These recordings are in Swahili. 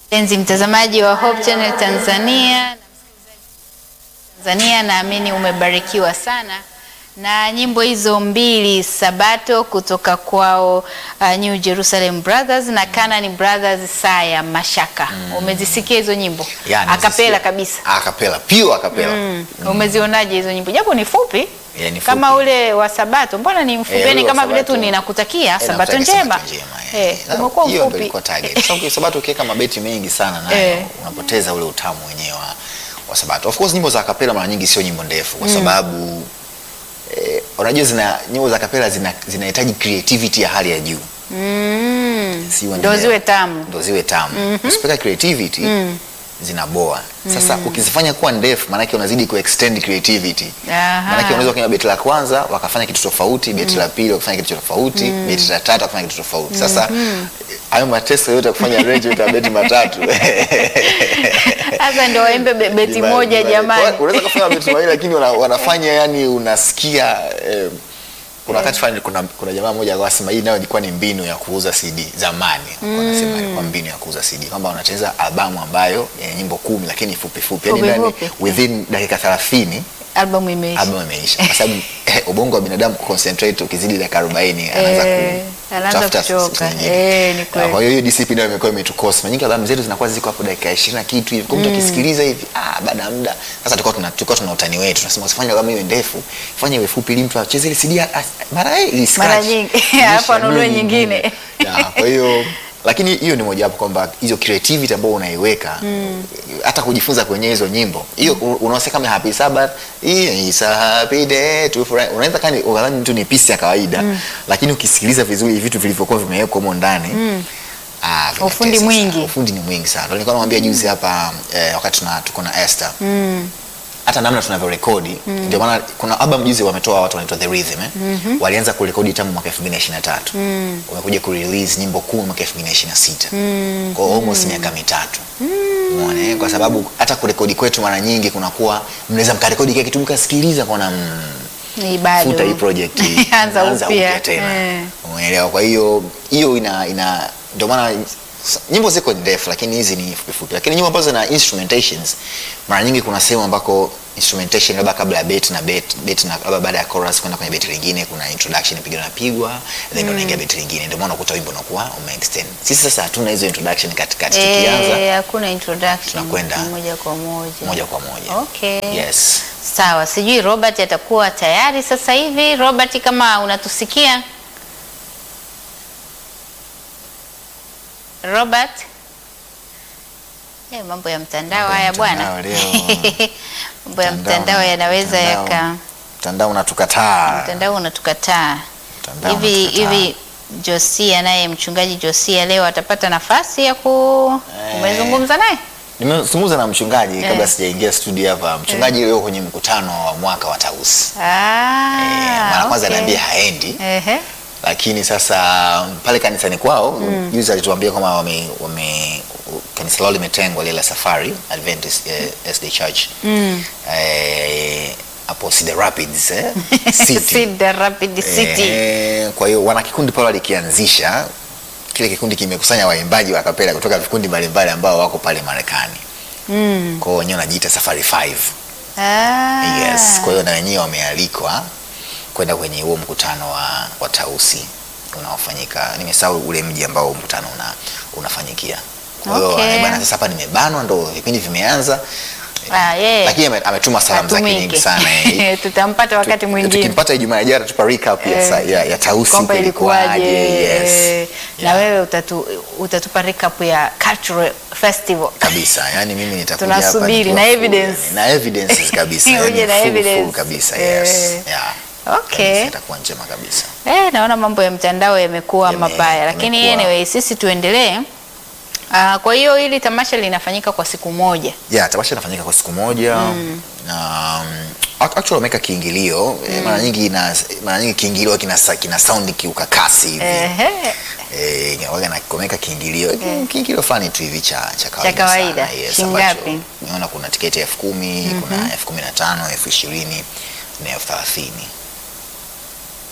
Mpenzi mtazamaji wa Hope Channel Tanzania na msikilizaji wa Tanzania, naamini umebarikiwa sana na nyimbo hizo mbili Sabato kutoka kwao uh, New Jerusalem Brothers na Canaan Brothers saa ya mashaka. Umezisikia hizo nyimbo Yani, akapela sisi- kabisa? Akapela, pure akapela. Mm. Umezionaje hizo nyimbo japo ni fupi Yeah, ni kama fupi. ule wa Sabato, mbona ni mfupi? Eh, Yani ule wa kama vile tu Sabato. ninakutakia Eh, Sabato nakutakia njema. Sabato njema, eh. Eh, Na umekuwa hiyo ndio mfupi. ilikuwa target. Sababu Sabato ukiweka mabeti mengi sana nayo Eh. unapoteza ule utamu wenyewe wa, wa Sabato. Of course nyimbo za kapela mara nyingi sio nyimbo ndefu kwa sababu eh, unajua zina nyimbo za kapela zina zinahitaji creativity ya hali ya juu. Mm. Si Ndio unaelewa? ziwe tamu. Ndio ziwe tamu. Usipoweka creativity zinaboa. Sasa ukizifanya kuwa ndefu maanake unazidi kuextend creativity. Aha. Maanake unaweza kwenye beti la kwanza wakafanya kitu tofauti, beti la pili wakafanya kitu tofauti, beti la tatu wakafanya kitu tofauti. Sasa hayo mateso yote ya kufanya arrangement ya beti matatu. Sasa ndio waimbe be- beti Divide, moja divide. jamani. Kwa- Unaweza kufanya beti mawili lakini wana- wanafanya yani unasikia eh, kuna wakati fulani kuna, kuna jamaa mmoja alikuwa anasema hii nayo ilikuwa ni mbinu ya kuuza CD zamani. Alikuwa anasema ilikuwa mbinu ya kuuza CD kwamba unatengeneza albamu ambayo yenye nyimbo kumi lakini fupi fupi. Yaani Fupi ndani fupi. within dakika 30 Albamu imeisha. albamu imeisha kwa sababu eh, ubongo wa binadamu kuconcentrate ukizidi dakika 40 anaanza Eh, ku anaanza tafuta kuchoka. nyingine. Eh, ni kweli. Kwa hiyo hiyo discipline nayo imekuwa imetukosa. Mara nyingi albamu zetu zinakuwa ziko hapo dakika 20 na kitu hivi. Kwa mtu akisikiliza hivi, ah, baada ya muda. Sasa tulikuwa tuna tulikuwa tuna utani wetu. Tunasema usifanye albamu iwe ndefu. Fanya iwe fupi ili mtu acheze ile CD a- a- mara hii ili scratch. Mara nyingi. Ilisha Alafu anunue nunue nyingine. Ya, kwa hiyo lakini hiyo ni mojawapo kwamba hizo creativity ambayo unaiweka hata kujifunza kwenye hizo nyimbo hiyo mm. unaosema kama happy sabbath hii is a happy day to fry unaweza kani unadhani tu ni pisi ya kawaida lakini ukisikiliza vizuri vitu vilivyokuwa vimewekwa humo ndani ah, vinatesa Ufundi sana. mwingi. ufundi ni mwingi sana Ndio nilikuwa namwambia juzi hapa eh, wakati tuna tuko na Esther hata namna tunavyorekodi ndio maana kuna album juzi wametoa watu wanaitwa The Rhythm eh? walianza kurekodi tangu mwaka 2023 wamekuja kurelease nyimbo kumi mwaka 2026 kwa hiyo almost miaka mitatu umeona eh? kwa sababu hata kurekodi kwetu mara nyingi kunakuwa mnaweza mkarekodi kile kitu mkasikiliza kaona mm, Ni bado. futa hii project hii. Anza Anza upya. tena Eh. umeelewa kwa hiyo hiyo ina ina ndio maana s- nyimbo ziko ndefu lakini hizi ni fupi fupi lakini nyimbo ambazo zina instrumentations mara nyingi kuna sehemu ambako instrumentation labda kabla ya bet na bet bet na labda baada ya chorus kwenda kwenye beti lingine kuna introduction pigo napigwa then ndio unaingia beti lingine ndio maana ukuta wimbo unakuwa umeextend sisi sasa hatuna hizo introduction katikati tukianza Eh, hakuna introduction. Tunakwenda. moja kwa moja. moja kwa moja Okay. yes Sawa, sijui Robert atakuwa tayari sasa hivi. Robert, kama unatusikia Robert. Eh, mambo ya mtandao Mambo ya haya bwana. mtandao leo. mambo ya Mtandao- mtandao yanaweza mtandao- yaka mtandao unatukataa mtandao unatukataa Mtandao hivi unatukataa. hivi. Josia naye mchungaji Josia leo atapata nafasi ya ku Eh. umezungumza naye? nimezungumza na mchungaji kabla Eh. sijaingia studio hapa mchungaji leo kwenye mkutano wa mwaka wa tausi Ah, Eh, mara kwanza okay. anaambia haendi Ehe. lakini sasa pale kanisani kwao juzi alituambia kwamba wame, wame kanisa lao limetengwa lile la safari Adventist eh, SD Church eh, hapo Cedar Rapids eh, City. Cedar Rapid City. Eh, kwa hiyo wana kikundi pale walikianzisha kile kikundi kimekusanya waimbaji wa kapela kutoka vikundi mbalimbali ambao wako pale Marekani Mm. kwa hiyo wenyewe wanajiita Safari 5 Ah. Yes, kwa hiyo na wenyewe wamealikwa kwenda kwenye huo mkutano wa, wa Tausi unaofanyika. Nimesahau ule mji ambao mkutano una, unafanyikia. Kwa hiyo Okay. okay. Bana, sasa hapa nimebanwa, ndo vipindi vimeanza Ah, yeah. lakini ame- ametuma salamu zake Atumike. nyingi sana eh. Tutampata wakati Tu- mwingine. Tukimpata Ijumaa ijayo atatupa recap ya, sa- ya, ya Tausi kwamba ilikuwaje. Yes. eh, Na Yeah. wewe utatu, utatupa recap ya cultural festival. kabisa yani mimi nitakuja hapa Tunasubiri, nikiwa na full, evidence. yani. na evidences kabisa Uje yani na full, evidence. full kabisa yes Eh. yeah. Okay. Kabisa, itakuwa njema kabisa Eh, naona mambo ya mtandao yamekuwa Yame- mabaya, lakini yamekuwa- anyway, sisi tuendelee. Ah, kwa hiyo hili tamasha linafanyika kwa siku moja. yeah, tamasha inafanyika kwa siku moja mm. na um, ac- actually wameweka kiingilio mm. mara nyingi ina, mara nyingi kiingilio kina, sa- kina sound kiukakasi hivi Ehe. eh, waga na wameweka kiingilio kiingilio fulani tu hivi cha cha kawaida, kawaida. sana, yes, Shingapi? ambacho nimeona kuna tiketi elfu kumi kuna elfu kumi na tano elfu ishirini na elfu thelathini tuko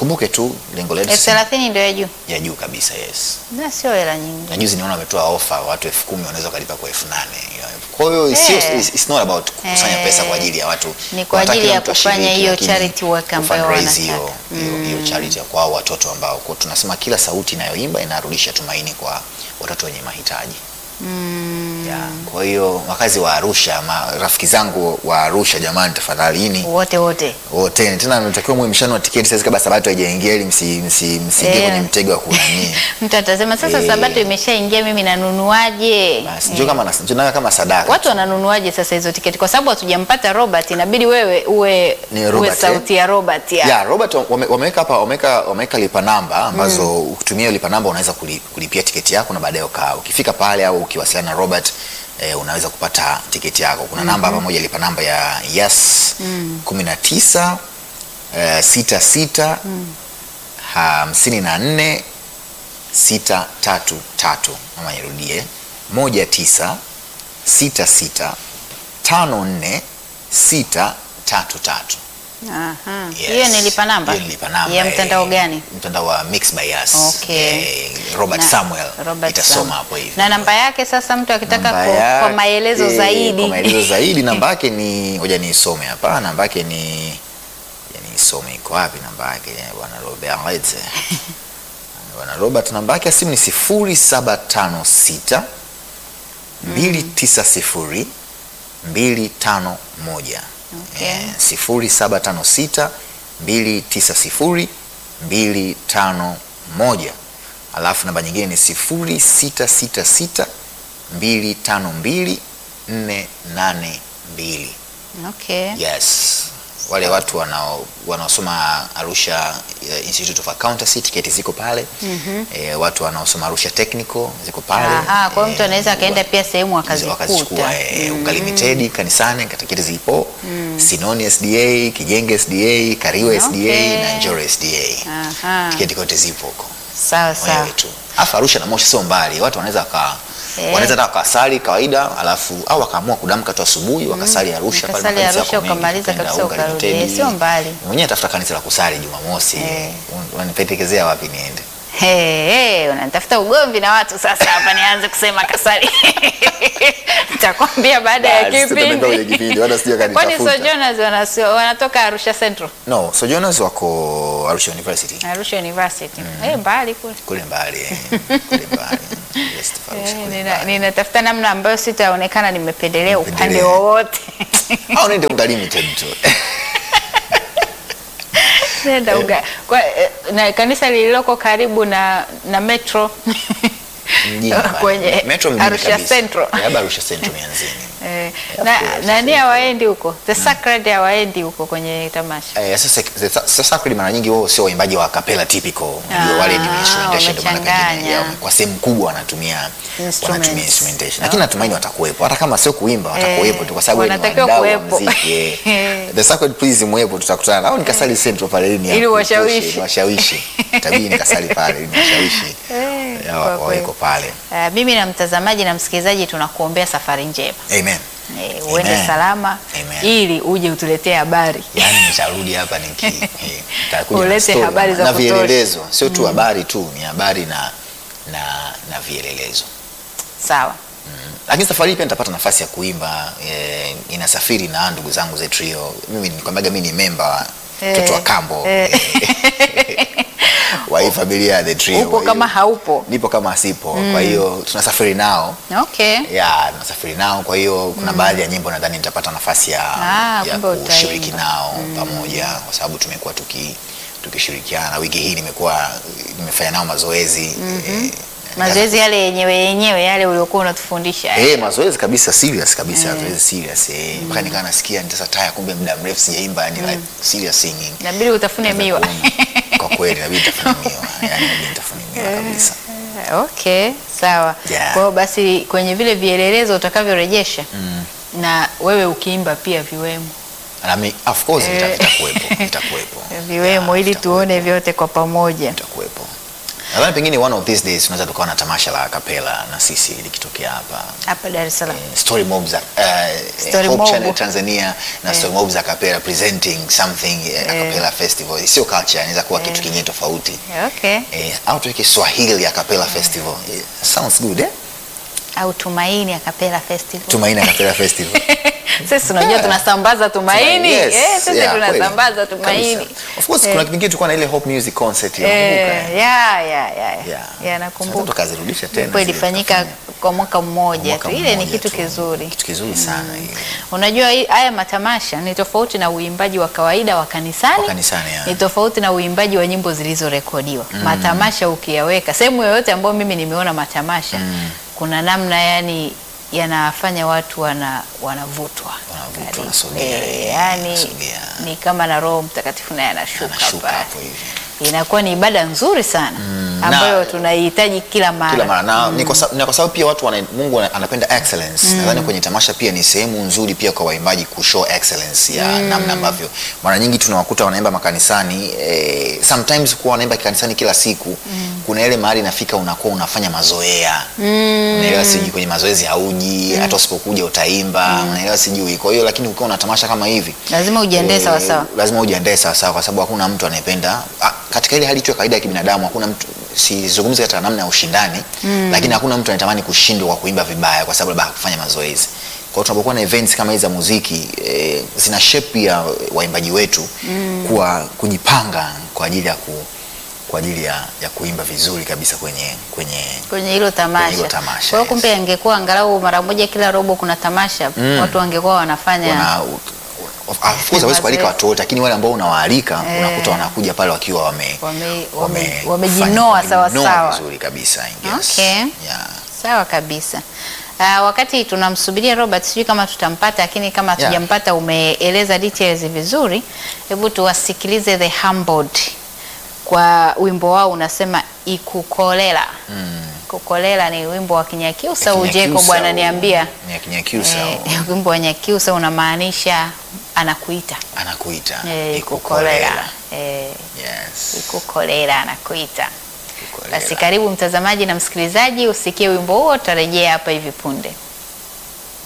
Kumbuke tu lengo letu elfu si- thelathini ndio ya juu, ya juu kabisa, yes. na sio hela nyingi. Na juzi niona wametoa ofa watu elfu kumi wanaweza wakalipa kwa elfu nane Kwa hiyo sio, Eh. it's- it's not about kukusanya Eh. pesa kwa ajili ya watu. Ni kwa Wanataka ajili kila ya mtu kufanya ashiriki, hiyo lakini charity work ambayo kufundraise hiyo wanataka. hiyo hiyo charity ya kwa hao watoto ambao kwa tunasema kila sauti inayoimba inarudisha tumaini kwa watoto wenye mahitaji. Ya, kwa hiyo wakazi wa Arusha, ma, rafiki zangu wa Arusha, jamani, tafadhalini Wote wote wote tena natakiwa mwe mshanua tiketi sasa kabla sabato haijaingia ili msi msi msiingie Eh. kwenye mtego wa kunani. mtu atasema sasa, Eh. sabato imeshaingia, mimi nanunuaje? Basi njoo kama nas- njoo nawe kama sadaka. Watu wananunuaje sasa hizo tiketi? Kwa sababu hatujampata Robert, inabidi wewe uwe, Ni uwe Robert, sauti ya Robert ya. Ya, Robert wame- wameweka hapa wameweka wameweka lipa namba ambazo ukitumia lipa namba unaweza kuli- kulipia tiketi yako na baadaye ukaa ukifika pale au ukiwasiliana na Robert eh, unaweza kupata tiketi yako. Kuna namba hapa moja lipa namba ya Yes 19 eh, 66 hamsini na nne sita tatu tatu. Mama nirudie moja tisa sita sita tano nne sita tatu tatu. Aha. Yes. Hiyo ni lipa namba Hiyo ni lipa namba, ya eh, mtandao gani? Mtandao wa Mix by Us. Okay. Eh, Robert Na- Samuel Robert itasoma Samuel. hapo hivi. Na namba yake sasa, mtu akitaka Namba kwa, kwa yake- maelezo zaidi Kwa maelezo zaidi namba yake ni ngoja niisome hapa. Namba yake ni ya niisome iko wapi namba yake bwana Robert. Bwana Robert namba yake ya simu ni 0756 290 251. Okay. Eh, 0756 290 251. Alafu namba nyingine ni 0666 252 482. okay. Yes. Wale watu wanao wanaosoma Arusha eh, Institute of Accountancy tiketi ziko pale. Eh, watu wanaosoma Arusha Technical ziko pale. Aha, kwa hiyo mtu Eh, anaweza akaenda pia sehemu wakazikuwa akazikuta. eh, Uka Limited kanisani tiketi zipo Sinoni SDA, Kijenge SDA, Kariwa SDA Okay. na Njoro SDA. Aha. Tiketi kote zipo huko. Sawa sawa. Wewe tu. Alafu Arusha na Moshi sio mbali. Watu wanaweza waka Eh. wanaweza hata wakasali kawaida alafu au wakaamua kudamka tu asubuhi wakasali Arusha pale Ukasali makanisa Arusha yako mengi, ukamaliza ukaenda kabisa Unga ukarudi. Limited. Eh, sio mbali. Mwenyewe tafuta kanisa la kusali Jumamosi. Eh. Un- Unanipendekezea wapi niende? Hey, hey, unanitafuta ugomvi na watu sasa hapa nianze kusema kasali. Nitakwambia baada ya Basi, tutaenda kwenye kipindi. kipindi, wala sija Kwani kanitafuta. Sojourners wanasio- wanatoka Arusha Central, No, Sojourners wako Arusha University. Arusha University. Eh, mbali kule. Kule mbali. eh. Kule mbali. Yes, Arusha Eh, kule nina- mbali. ninatafuta namna ambayo sitaonekana nimependelea upande Upendelea. wowote. Au nende Unga Limited tu. Nenda uga. Kwa, eh, na kanisa lililoko karibu na na metro Mjini pale. kwenye Metro mjini Arusha kabisa. Central. Labda Arusha Central mianzini. Eh, Of na course, nani of hawaendi huko the sacred hawaendi huko kwenye tamasha Eh, sasa sasa Sacred mara nyingi wao sio waimbaji wa capella typical. Unajua Ah, wale ni instrumentation ndio maana pengine wamechanganya. yao kwa sehemu kubwa wanatumia Instruments. wanatumia instrumentation. Lakini natumaini watakuwepo hata kama sio kuimba watakuwepo tu kwa sababu ni wanatakiwa wadau wa kuwepo. muziki. eh. The Sacred please muwepo tutakutana. nao nikasali Central pale ili Ili washawishi. washawishi. Tabii nikasali pale ili washawishi. Eh, Ya, kwa kweli. waweko pale. Ah, mimi na mtazamaji na msikilizaji tunakuombea safari njema Amen. Eh, uende Amen. salama Amen. ili uje utuletee habari Yaani nitarudi hapa niki eh, nitakuja na Ulete story habari za na kutosha. vielelezo, sio tu habari tu, ni habari na na na vielelezo. sawa Lakini safari hii pia nitapata nafasi ya kuimba eh, inasafiri na ndugu zangu za trio. Mimi nikwambiaga mimi ni memba Eh, mtoto wa kambo eh. wa hii familia ya the trio. upo Kwa hiyo, kama haupo nipo kama sipo. Kwa hiyo tunasafiri nao okay ya tunasafiri nao, kwa hiyo kuna baadhi ya nyimbo nadhani nitapata nafasi ya, Ah, ya kumbe utaimba. kushiriki nao pamoja, kwa sababu tumekuwa tuki tukishirikiana. Wiki hii nimekuwa nimefanya nao mazoezi eh, mazoezi yale yenyewe yenyewe yale uliokuwa unatufundisha Eh, mazoezi kabisa serious kabisa, mazoezi serious eh, mpaka nikawa nasikia nitasa taya, kumbe muda mrefu sijaimba, ni like serious singing. inabidi utafune miwa Kwa kweli inabidi nitafune miwa, yani inabidi nitafune miwa kabisa. okay sawa Yeah. kwa hiyo basi kwenye vile vielelezo utakavyorejesha na wewe ukiimba pia viwemo Na mi, of course Eh. vita- vitakuwepo, vitakuwepo. viwemo Yeah, ili vitakuwepo, tuone vyote kwa pamoja vitakuwepo. nadhani pengine one of these days tunaweza tukawa na tamasha la kapela na sisi likitokea hapa hapa Dar es Salaam. Eh, Story Mob za uh, Story Hope Mob. Channel Tanzania na Eh. Story Mob za kapela presenting something eh, a cappella festival sio culture inaweza kuwa kitu kingine tofauti Okay. eh, au tuweke Swahili a cappella festival eh, sounds good eh Au Tumaini Acapella Festival. Tumaini a cappella festival Sisi tunajua Yeah. tunasambaza tumaini. Yes, Eh, sisi yeah, kweli. tunasambaza tumaini. Kabisa. Of course Eh. kuna kipindi tulikuwa na ile Hope Music concert ya Eh, ya ya ya. Yeah. Ya nakumbuka. tukazirudisha tena Ilikuwa zile ilifanyika tukafanya. kwa mwaka mmoja Mwaka tu. Ile ni mmoja kitu tu. kizuri. kitu kizuri sana ile. Unajua hii- haya matamasha ni tofauti na uimbaji wa kawaida wa kanisani. Wa kanisani, ya. Ni tofauti na uimbaji wa nyimbo zilizorekodiwa. Matamasha ukiyaweka sehemu yoyote ambayo mimi nimeona matamasha kuna namna yani yanafanya watu wana wanavutwa Wanavutwa, Karibu. wanasogea, Eh, eh, yani wanasogea. ni kama na Roho Mtakatifu naye anashuka Anashuka pale. hapo hivi. Inakuwa ni ibada nzuri sana ambayo na- tunaihitaji kila mara. kila mara na ni kwa sababu- na kwa sababu pia watu wana, Mungu ana- anapenda excellence. Nadhani kwenye tamasha pia ni sehemu nzuri pia kwa waimbaji kushow excellence ya namna ambavyo mara nyingi tunawakuta wanaimba makanisani eh, sometimes kuwa wanaimba kanisani kila siku kuna ile mahali inafika unakuwa unafanya mazoea unaelewa, sijui kwenye mazoezi hauji hata usipokuja utaimba unaelewa, sijui. Kwa hiyo lakini ukiwa na tamasha kama hivi Lazima ujiandae eh, sawa sawa. lazima ujiandae sawa sawa, kwa sababu hakuna mtu anayependa ah, katika ile hali tu ya kawaida ya kibinadamu, hakuna mtu sizungumzi katika namna ya ushindani lakini hakuna mtu anatamani kushindwa kwa kuimba vibaya kwa sababu labda hakufanya mazoezi. Kwa hiyo tunapokuwa na events kama hizi za muziki eh, zina shape ya waimbaji wetu kuwa kujipanga kwa ajili ya ku, kwa ajili ya, ya kuimba vizuri kabisa kwenye kwenye kwenye hilo tamasha. hilo tamasha, Kwa hiyo yes. kumbe angekuwa angalau mara moja kila robo kuna tamasha, watu wangekuwa wanafanya wana of of course hawezi kualika watu wote, lakini wale ambao unawaalika Eh. unakuta wanakuja pale wakiwa wame wame, wame, wame- wamejinoa fanya- sawa wamejinoa sawa. vizuri kabisa I guess. Okay. Yeah. Sawa kabisa. Uh, wakati tunamsubiria Robert, sijui kama tutampata, lakini kama Yeah. tujampata, umeeleza details vizuri. Hebu tuwasikilize The Humbled kwa wimbo wao unasema ikukolela. Kukolela ni wimbo wa Kinyakyusa. Ujeko Kinyakyusa, bwana niambia, Ni ya Kinyakyusa, eh, wimbo wa Nyakyusa unamaanisha anakuita anakuita eh, ikukolela. ikukolela eh, Yes. ikukolela anakuita. Ikukolela. Basi karibu mtazamaji na msikilizaji, usikie wimbo huo, tutarejea hapa hivi punde.